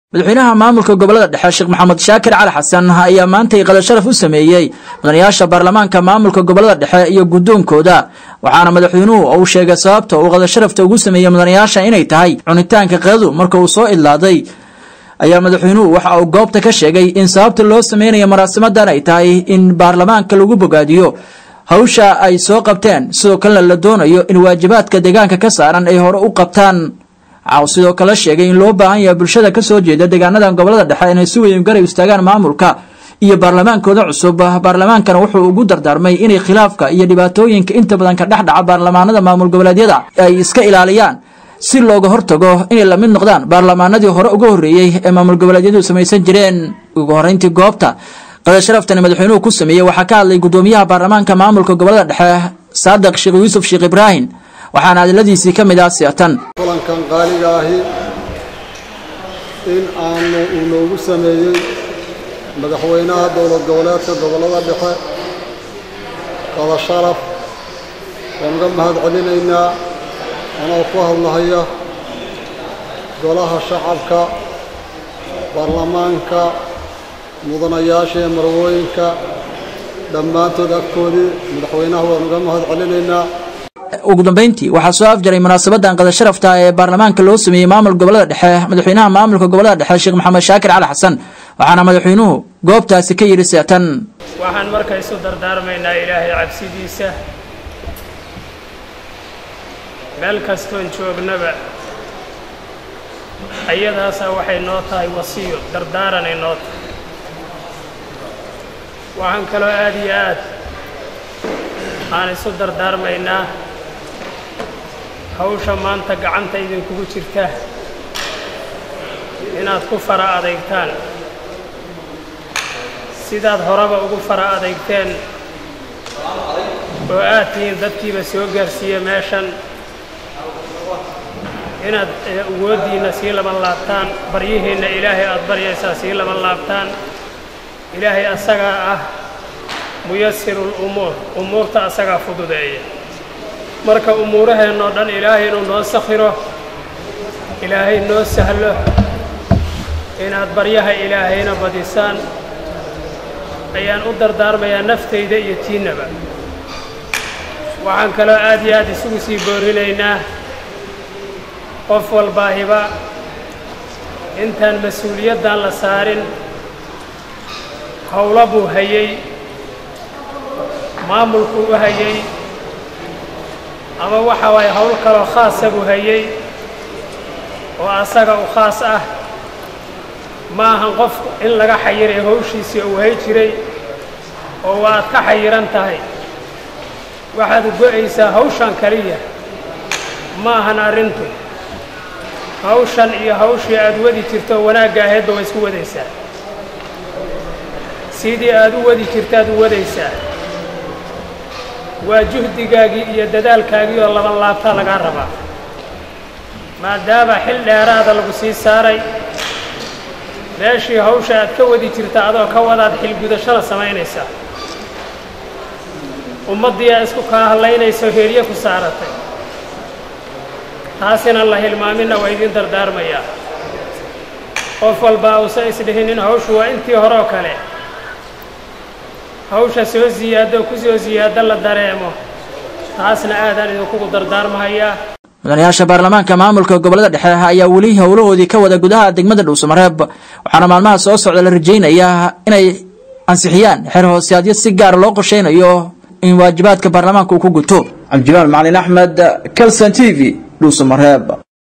madaxweynaha maamulka gobolada dhexe sheekh maxamed shaakir cali xasan ayaa maantay qada sharaf u sameeyey mudanayaasha baarlamaanka maamulka gobolada dhexe iyo guddoonkooda waxaana madaxweynuhu uu sheegay sababta uu qada sharafta ugu sameeyey mudanayaasha inay tahay cunitaanka qadadu marka uu soo idlaaday ayaa madaxweynuhu waxa uu goobta ka sheegay in sababta loo sameynayo maraasimadan ay tahay in baarlamaanka lagu bogaadiyo hawsha ay soo qabteen sidoo kalena la doonayo in waajibaadka deegaanka ka saaran ay hore u qabtaan waxa uu sidoo kale sheegay in loo baahan yahay bulshada ka soo jeeda deegaanadan gobolada dhexe inay si weyn garab istaagaan maamulka iyo baarlamaankooda cusub baarlamaankana wuxuu ugu dardaarmay inay khilaafka iyo dhibaatooyinka inta badan ka dhex dhaca baarlamaanada maamul goboleedyada ay iska ilaaliyaan si looga hortago inay la mid noqdaan baarlamaanadii hore uga horreeyey ee maamul goboleedyadu samaysan jireen ugu horreyntii goobta qada sharaftani madaxweynuhu ku sameeyey waxaa ka hadlay guddoomiyaha baarlamaanka maamulka gobolada dhexe saadiq sheekh yuusuf sheekh ibraahim waxaana hadaladiisii ka mid ah siatan kulankan qaaliga ahi in aanu uu noogu sameeyey madaxweynaha dowlad goboleedka gobollada dhexe qada sharaf waan uga mahad celinaynaa anoo ku hadlahaya golaha shacabka baarlamaanka mudanayaasha ee marwooyinka dhammaantood agtoodii madaxweynaha waan uga mahad celinaynaa ugu dambeyntii waxaa soo afjaray munaasabadan qada sharafta ee baarlamaanka loo sameeyey maamul gobolada dhexe madaxweynaha maamulka gobolada dhexe sheekh maxamed shaakir cali xasan waxaana madaxweynuhu goobtaasi ka yidhi seatan waxaan marka isu dardaarmaynaa ilaahay cabsidiisa meel kastoon joognaba ayadaasa waxay noo tahay wasiyo dardaaranay noo tahay waxaan kaloo aad iyo aad aan isu dardaarmaynaa hawsha maanta gacanta idinkugu jirta inaad ku fara adeygtaan sidaad horeba ugu fara adeygteen oo aad tihiin dadkiiba soo gaarsiiya meeshan inaad awooddiinna sii laban laabtaan baryihiinna ilaahay aad baryaysaa sii laban laabtaan ilaahay asagaa ah muyasirul umuur umuurta asagaa fududeeya marka umuuraheennoo dhan ilaahay inuu noo sakhiro ilaahay noo sahlo inaad baryaha ilaahayna badisaan ayaan u dardaarmayaa naftayda iyo tiinnaba waxaan kaloo aad iyo aad isugu sii boorinaynaa qof walbaahiba intaan mas-uuliyaddan la saarin howlo buu hayey maamulkuu u hayey ama waxa waaye howl kaloo khaasa buu hayey oo asaga u khaas ah ma ahan qof in laga xayiray hawshiisii uu hay jiray oo waad ka xayiran tahay waxaad go'aysaa hawshan kaliya ma ahan arrintu hawshan iyo hawshii aad wadi jirto wanaagga ahaydba waa isku wadaysaa sidii aad u wadi jirtaad u wadaysaa waa juhdigaagii iyo dadaalkaagii oo laban laabtaa lagaa rabaa maadaama xil dheeraada lagu sii saaray meeshii hawsha aad ka wadi jirta adoo ka wadaad xilgudashada samaynaysaa ummaddii aa isku kaa hadlaynayso heerye ku saaratay taasina la hilmaaminna waa idiin dardaarmayaa qof walbaa uusan isdhihinin hawshu waa intii horeoo kale hawsha soo siyaado ku soo siyaado la dareemo taasna aadaan idinkugu dardaarmahayaa mudanayaasha baarlamaanka maamulka gobolada dhexe ayaa weli howlahoodii ka wada gudaha degmada dhuusamareeb waxaana maalmaha soo socda la rajaynayaa inay ansixiyaan xeer hooseadyo si gaara loo qorshaynayo in waajibaadka baarlamaanka uu ku guto cabdijimaal macalin axmed calson t v dhuusamareeb